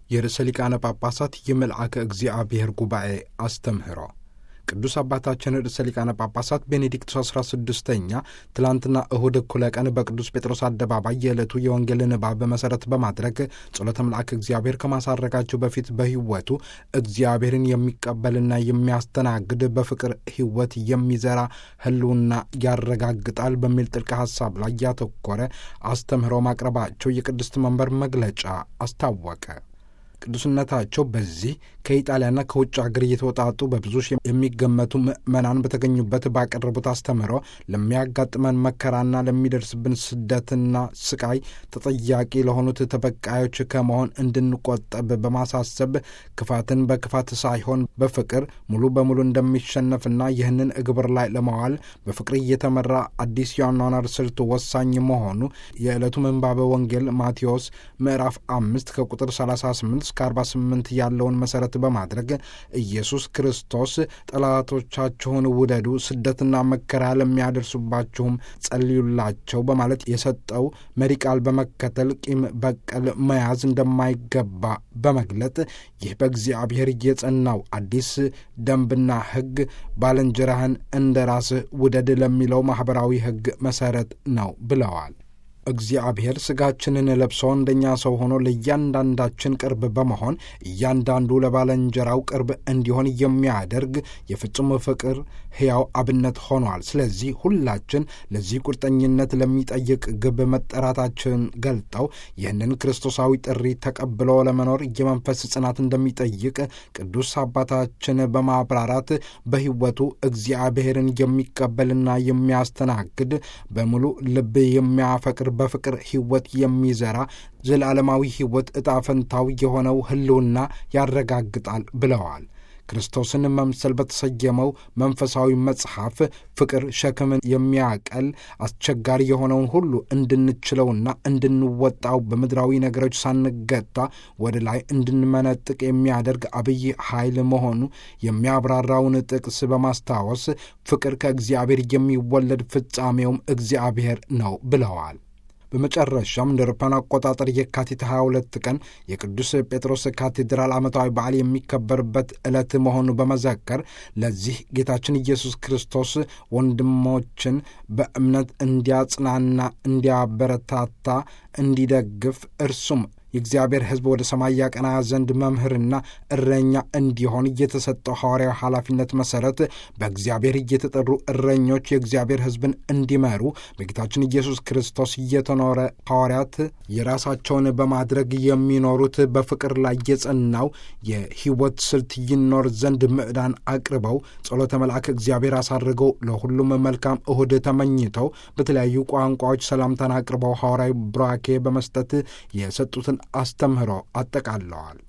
የርዕሰ ሊቃነ ጳጳሳት የመልአከ እግዚአብሔር ጉባኤ አስተምህሮ ቅዱስ አባታችን ርዕሰ ሊቃነ ጳጳሳት ቤኔዲክቱስ አስራ ስድስተኛ ትላንትና እሁድ እኩለ ቀን በቅዱስ ጴጥሮስ አደባባይ የዕለቱ የወንጌል ንባብ መሠረት በማድረግ ጸሎተ መልአክ እግዚአብሔር ከማሳረጋቸው በፊት በሕይወቱ እግዚአብሔርን የሚቀበልና የሚያስተናግድ በፍቅር ሕይወት የሚዘራ ሕልውና ያረጋግጣል በሚል ጥልቅ ሐሳብ ላይ ያተኮረ አስተምህሮ ማቅረባቸው የቅድስት መንበር መግለጫ አስታወቀ። ቅዱስነታቸው በዚህ ከኢጣሊያና ከውጭ ሀገር እየተወጣጡ በብዙ የሚገመቱ ምዕመናን በተገኙበት ባቀረቡት አስተምህሮ ለሚያጋጥመን መከራና ለሚደርስብን ስደትና ስቃይ ተጠያቂ ለሆኑት ተበቃዮች ከመሆን እንድንቆጠብ በማሳሰብ ክፋትን በክፋት ሳይሆን በፍቅር ሙሉ በሙሉ እንደሚሸነፍና ይህንን እግብር ላይ ለማዋል በፍቅር እየተመራ አዲስ የአኗኗር ስልት ወሳኝ መሆኑ የዕለቱ ምንባበ ወንጌል ማቴዎስ ምዕራፍ አምስት ከቁጥር 38 እስከ 48 ያለውን መሠረት በማድረግ ኢየሱስ ክርስቶስ ጠላቶቻችሁን ውደዱ፣ ስደትና መከራ ለሚያደርሱባችሁም ጸልዩላቸው በማለት የሰጠው መሪ ቃል በመከተል ቂም በቀል መያዝ እንደማይገባ በመግለጥ ይህ በእግዚአብሔር የጸናው አዲስ ደንብና ሕግ ባልንጀራህን እንደ ራስህ ውደድ ለሚለው ማኅበራዊ ሕግ መሠረት ነው ብለዋል። እግዚአብሔር ሥጋችንን ለብሶ እንደኛ ሰው ሆኖ ለእያንዳንዳችን ቅርብ በመሆን እያንዳንዱ ለባልንጀራው ቅርብ እንዲሆን የሚያደርግ የፍጹም ፍቅር ሕያው አብነት ሆኗል። ስለዚህ ሁላችን ለዚህ ቁርጠኝነት ለሚጠይቅ ግብ መጠራታችን ገልጠው ይህንን ክርስቶሳዊ ጥሪ ተቀብሎ ለመኖር የመንፈስ ጽናት እንደሚጠይቅ ቅዱስ አባታችን በማብራራት በሕይወቱ እግዚአብሔርን የሚቀበልና የሚያስተናግድ በሙሉ ልብ የሚያፈቅር በፍቅር ሕይወት የሚዘራ ዘላለማዊ ሕይወት ዕጣ ፈንታው የሆነው ሕልውና ያረጋግጣል ብለዋል። ክርስቶስን መምሰል በተሰየመው መንፈሳዊ መጽሐፍ ፍቅር ሸክምን የሚያቀል አስቸጋሪ የሆነውን ሁሉ እንድንችለውና እንድንወጣው በምድራዊ ነገሮች ሳንገታ ወደ ላይ እንድንመነጥቅ የሚያደርግ አብይ ኃይል መሆኑ የሚያብራራውን ጥቅስ በማስታወስ ፍቅር ከእግዚአብሔር የሚወለድ ፍጻሜውም እግዚአብሔር ነው ብለዋል። በመጨረሻም እንደ አውሮፓውያን አቆጣጠር የካቲት 22 ቀን የቅዱስ ጴጥሮስ ካቴድራል ዓመታዊ በዓል የሚከበርበት ዕለት መሆኑ በመዘከር ለዚህ ጌታችን ኢየሱስ ክርስቶስ ወንድሞችን በእምነት እንዲያጽናና፣ እንዲያበረታታ፣ እንዲደግፍ እርሱም የእግዚአብሔር ሕዝብ ወደ ሰማይ ያቀና ዘንድ መምህርና እረኛ እንዲሆን እየተሰጠው ሐዋርያዊ ኃላፊነት መሠረት በእግዚአብሔር እየተጠሩ እረኞች የእግዚአብሔር ሕዝብን እንዲመሩ በጌታችን ኢየሱስ ክርስቶስ እየተኖረ ሐዋርያት የራሳቸውን በማድረግ የሚኖሩት በፍቅር ላይ የጸናው የሕይወት ስልት ይኖር ዘንድ ምዕዳን አቅርበው ጸሎተ መልአክ እግዚአብሔር አሳርገው ለሁሉም መልካም እሁድ ተመኝተው በተለያዩ ቋንቋዎች ሰላምታን አቅርበው ሐዋርያዊ ቡራኬ በመስጠት የሰጡትን አስተምህሮ አጠቃለዋል።